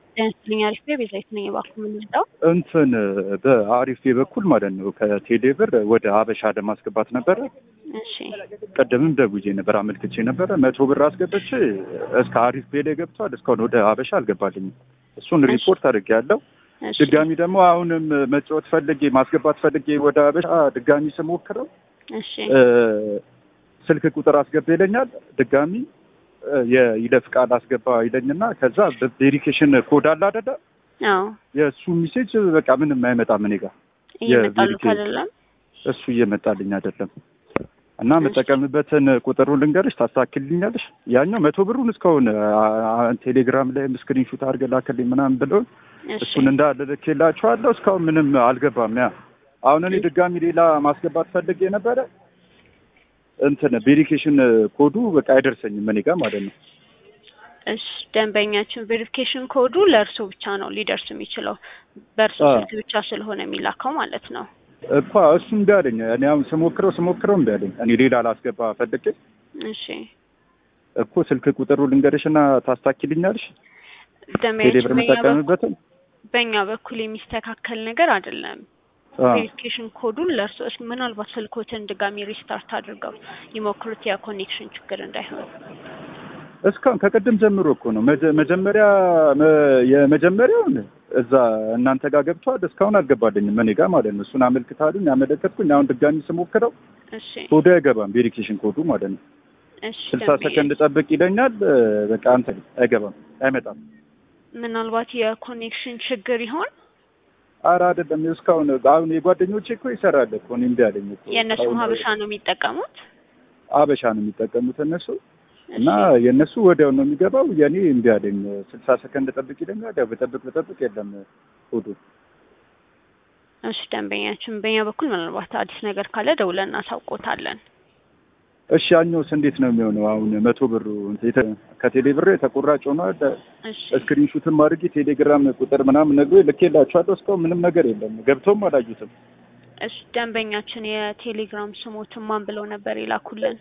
ጤና አሪፍ ቤዛዊት ነኝ። እባክዎ የምንወስደው እንትን በአሪፍ በኩል ማለት ነው ከቴሌ ብር ወደ ሀበሻ ለማስገባት ነበረ። እሺ ቀደምም ደውዬ ነበር አመልክቼ ነበረ። መቶ ብር አስገብቼ እስከ አሪፍ ቤ ላይ ገብቷል። እስካሁን ወደ ሀበሻ አልገባልኝም። እሱን ሪፖርት አድርጌያለሁ። እሺ ድጋሚ ደግሞ አሁንም መጫወት ፈልጌ ማስገባት ፈልጌ ወደ ሀበሻ ድጋሚ ስሞክረው እሺ እ ስልክ ቁጥር አስገባ ይለኛል። ድጋሚ እ የይለፍ ቃል አስገባ ይለኝና ከዛ ቬሪፊኬሽን ኮድ አለ አይደለ? አዎ የእሱ ሚሴጅ በቃ ምንም አይመጣም እኔ ጋር እየመጣሉት የቪዲዮ- አይደለም። እሱ እየመጣልኝ አይደለም። እና የምጠቀምበትን ቁጥሩን ልንገርሽ ታስተካክልኛለሽ? ያኛው መቶ ብሩን እስካሁን አ- አ- ቴሌግራም ላይ ስክሪንሹት አድርገህ ላክልኝ ምናምን ብለውን እሺ እሱን እንዳለ ልኬላችኋለሁ። እስካሁን ምንም አልገባም። ያ አሁን እኔ ድጋሚ ሌላ ማስገባት ፈልጌ ነበረ። እንትን ቬሪፊኬሽን ኮዱ በቃ አይደርሰኝም እኔ ጋር ማለት ነው። እሺ ደንበኛችን ቬሪፊኬሽን ኮዱ ለእርሶ ብቻ ነው ሊደርስ የሚችለው በእርሶ አዎ። ስልክ ብቻ ስለሆነ የሚላከው ማለት ነው። እኮ እሱ እምቢ አለኝ። እኔ አሁን ስሞክረው ስሞክረው እምቢ አለኝ። እኔ ሌላ ላስገባ ፈልጌ እሺ እኮ ስልክ ቁጥሩ ልንገርሽና ታስታኪልኛለሽ? ቴሌ ደንበኛችን ብር በእኛ በኩል የምጠቀምበትን በእኛ በኩል የሚስተካከል ነገር አይደለም። አዎ። ቬሪፊኬሽን ኮዱን ለእርሶ እስኪ ምናልባት ስልኮትን ድጋሚ ሪስታርት አድርገው ይሞክሩት የኮኔክሽን ችግር እንዳይሆን። እስካሁን ከቅድም ጀምሮ እኮ ነው መጀ- መጀመሪያ መ- የመጀመሪያውን እዛ እናንተ ጋር ገብቷል። እስካሁን አልገባልኝም እኔ ጋር ማለት ነው። እሱን አመልክታሉኝ አመለከትኩኝ። አሁን ድጋሚ ስሞክረው እሺ ኮዱ አይገባም፣ ቬሪፊኬሽን ኮዱ ማለት ነው። እሺ ስልሳ ደንበኛ ሰከንድ ጠብቅ ይለኛል። በቃ አንተ አይገባም፣ አይመጣም። ምናልባት የኮኔክሽን ችግር ይሆን? ኧረ አይደለም። እስካሁን አሁን የጓደኞቼ እኮ ይሰራል እኮ እኔ እምቢ አለኝ እኮ። የእነሱም አሁን ሀበሻ ነው የሚጠቀሙት። አበሻ ነው የሚጠቀሙት እነሱ እና እሺ የእነሱ ወዲያው ነው የሚገባው። የኔ እምቢ አለኝ። ስልሳ ሰከንድ ጠብቅ ይለኛል። ያው በጠብቅ በጠብቅ የለም ኮዱ እሺ ደንበኛችን በእኛ በኩል ምናልባት አዲስ ነገር ካለ ደውለን እናሳውቆታለን። እሺ ያኛውስ እንዴት ነው የሚሆነው? አሁን መቶ ብሩ የተ- ከቴሌ ብር ተቆራጭ ሆኗል። እሺ ስክሪንሹትም አድርጌ ቴሌግራም ቁጥር ምናምን ነግሮ ልኬላችኋለሁ። እስካሁን ምንም ነገር የለም። ገብተውም አላዩትም። እሺ ደንበኛችን የቴሌግራም ስሞትን ማን ብለው ነበር የላኩልን?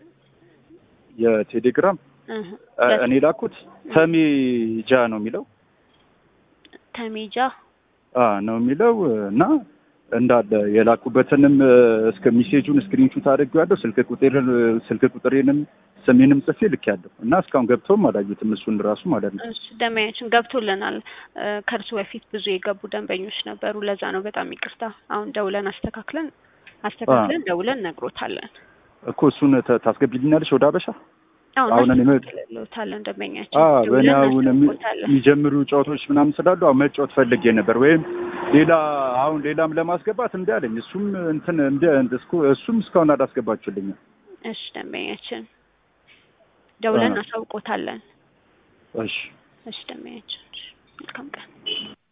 የቴሌግራም እህ እ፣ እኔ ላኩት ተሜጃ ነው የሚለው ተሜጃ አ ነው የሚለው እና እንዳለ የላኩበትንም እ፣ እስከ ሚሴጁን ስክሪንሹት አድርጌዋለሁ። ስልክ ቁጥሬን ስልክ ቁጥሬንም ስሜንም ጽፌ ልኬያለሁ እና እስካሁን ገብተውም አላዩትም። እሱን ራሱ ማለት ነው። እሺ ደንበኛችን ገብቶልናል። እ፣ ከእርሱ በፊት ብዙ የገቡ ደንበኞች ነበሩ። ለዛ ነው በጣም ይቅርታ። አሁን ደውለን አስተካክለን አስተካክለን ደውለን ነግሮታለን። እኮ እሱን ተ- ታስገቢልኛለሽ ወደ አበሻ? አሁን አሁን እኔ መ- እናስተካክልሎታለን ደንበኛችን አ በእኔ ደውለን አሁን የሚ- እናስታውቆታለን። የሚጀምሩ ጨዋታዎች ምናምን ስላሉ አሁን መጫወት ፈልጌ ነበር። ወይም ሌላ አሁን ሌላም ለማስገባት እምቢ አለኝ። እሱም እንትን እንደ እስኩ- እሱም እስካሁን አላስገባችሁልኝም። እሺ ደንበኛችን ደውለን አ። እናሳውቆታለን። እሺ እሺ ደንበኛችን እሺ፣ መልካም ቀን